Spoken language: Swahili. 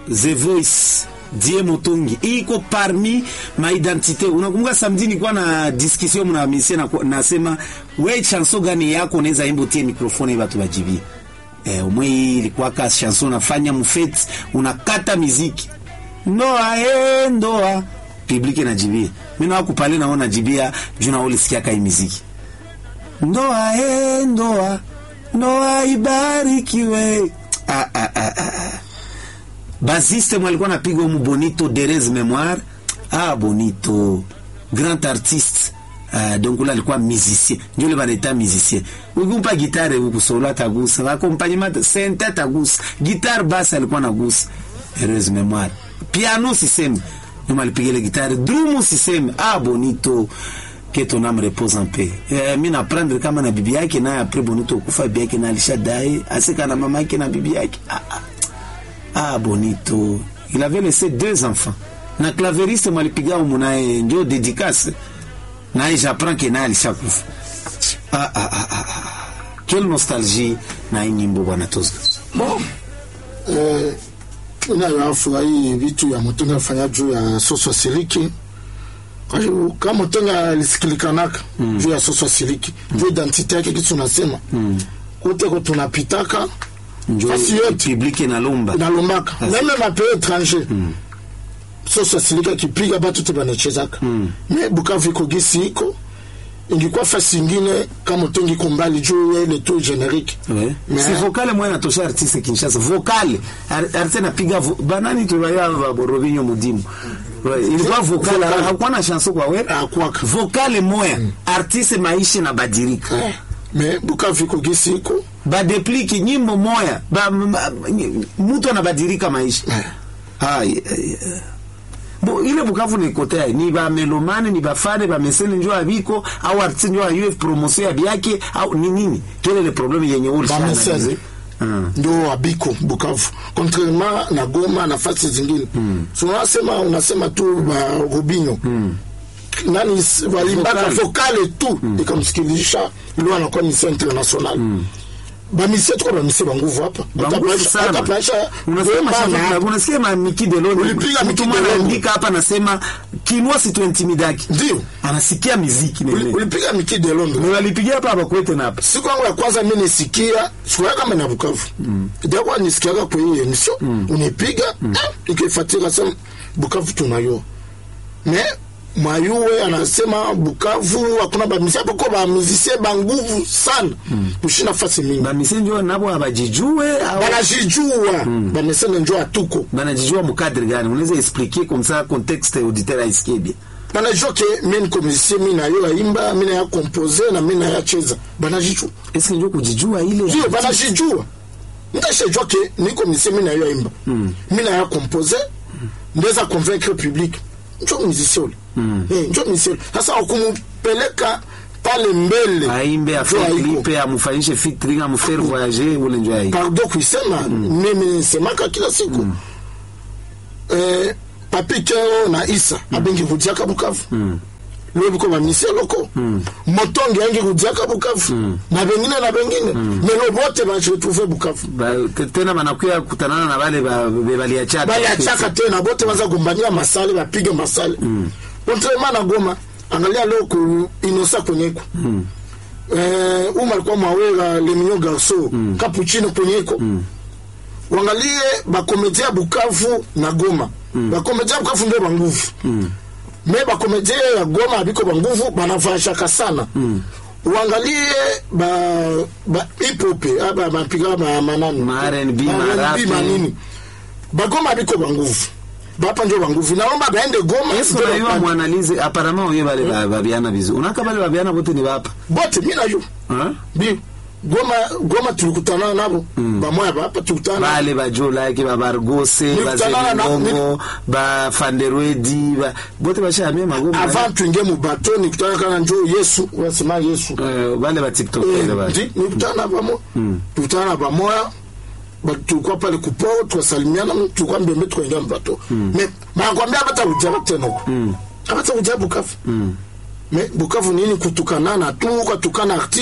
The Voice Die Motongi iko parmi ma identite. Unakumbuka samedi nilikuwa na discussion na misia na nasema we chanson gani yako unaweza imba tie microphone watu wajibie. Eh, umwe ilikuwa ka chanson unafanya mufeti unakata muziki. Ndoa eh ndoa public inajibia. Mimi na kupale naona jibia juu na ulisikia kai muziki. Ndoa eh ndoa ndoa ibarikiwe. Ah, ah, ah, ah. Basiste mwalikuwa napiga umu Bonito Derez Memoire. Ah, Bonito grand artiste. Uh, donc ule alikuwa musicien ndio le banaita musicien ukimpa gitare huku solo atagusa accompagnement sente atagusa guitare basse alikuwa nagusa heureuse memoire piano siseme nyuma alipiga ile gitare drum siseme ah bonito que ton âme repose en paix eh, mi naprendre kama na bibi yake naye apres bonito kufa bibi yake na alishadai asika na mama yake na bibi yake ah, ah. ah bonito il avait laissé deux enfants na claveriste mwalipiga umu naye ndio dédicace naye j'apprends que naye alishakufa ah, ah, ah, ah. quelle nostalgie na hii nyimbo bwana Tozga bon eh, inayoafurahi vitu ya Mutenga afanya juu ya soso siliki kama Mutenga alisikilikanaka mm. juu ya soso siliki mm. juu identite yake kitu tunasema mm. kuteko tunapitaka fasi yote public inalomba inalombaka meme mapeo étranger mm. soso siliki akipiga batu te banachezaka mm. me Bukavu iko gisi iko ingikuwa fasi ingine kama utongi iko mbali juu ya ile tu generique Ouais. Mais- si vocale mwana natosha artiste Kinshasa vocale Ar- artiste napiga vo- banani tulaya Robinho Mudimu Ouais, ilikuwa vocale Vocale. hakuwa na chanson kwa wewe Hakuwaka. vocale moya artiste maisha na badilika Eh, me Bukavu iko gisi iko badepliki nyimbo moya ba, ma- mtu anabadilika maisha ah, yeah, yeah. Bo, ile Bukavu ni kotea ni ba melomane ni bafane ba mesene njo abiko au artiste njo ayue promotion ya biake au ni nini quel est le problème yenye uli Ba mesene. mm. ndo abiko Bukavu contrairement na Goma na fasi zingine mm. so unasema unasema tu ba Rubinho mm. nani s- walimbaka Vocale. vocale tu mm. ikamsikilisha ilo anakuwa misia international mm. bamisie tuko bamisie banguvu hapa Banguvu sana. Unasema shaka- unasikia ma Miki Deloni Ulipiga Miki mtu mwana Deloni. anaandika hapa anasema kinwa si tuintimidaki ndio anasikia miziki nene ulipiga Miki de Londres Ndio alipigia hapa hapa kwete na hapa siku yangu ya kwanza mi nisikia sikuya kama na Bukavu mm. itakuwa nisikiaga kwa hii emission mm. unipiga mm. eh, ikifuatika sema Bukavu tunayo me mwayuwe anasema Bukavu hakuna bamisia poko bamizisie banguvu sana mm. kushinda fasi mingi ba misi njo nabo abajijue au banajijua mm. bamesene njo atuko banajijua mukadre gani unaweza expliquer comme ça contexte auditeur aisikie bien banajua ke mi niko musicien mi nayo aimba mi naya compose na mi naya cheza banajijua est-ce que njo kujijua ile ndio banashijua ntashajua ke niko musicien mi nayo aimba mi naya compose ndeza convaincre public njo musicien ule Eh, njo musicien ule sasa wakumupeleka pale mbele aimbe njo afanye haiko. clip amufanyishe featuring amfaire voyager ule njo aiko pardon kuisema mimi nisemaka kila siku eh, papi keo na isa abengi kudiaka bukavu leo biko bamisie loko motongi angi kudiaka bukavu na bengine na bengine melo bote bajiretrouve bukavu Ba- te- tena banakuya kutanana na bale ba- be baliachaka baliachaka tena bote baza gombania masale bapige masale contrairement na goma angalia leo ku inosa kwenyeko eh, uma alikuwa mwawera leminyo garso capuchino kwenyeko wangalie bakomedia bukavu na goma bakomedia bukavu ndio banguvu me bakomedia ya goma abiko banguvu banavashaka sana uangalie ba, ba hipope aba bapiga ba manani Ma R&B, Ba ma rap. manini bagoma biko banguvu bapa njo banguvu naomba baende goma Yesu ndio na yua bapate. mwanalize apparemment oye bale ba- babiana vizuri unaka bale babiana bote ni bapa bote mi nayo Hein? bi goma goma tulikutana nabo bamoya bapa tulikutana bale bajolaki babargose Nilikutana na- bazelingongo bafanderwedi ba- bote bashamie magoma avant tuingie mubato nikutana kana njo yesu unasema yesu Eh, bale batiktokere Eh, bale ndi nikutana na bamo tukutana na bamoya ba- tulikuwa pale kupo tukasalimiana tulikuwa mbembe tukaingia mbato me banakwambia abata ujaba tena huko abata ujaba bukavu me bukavu nini kutukanana tu ukatukana artiste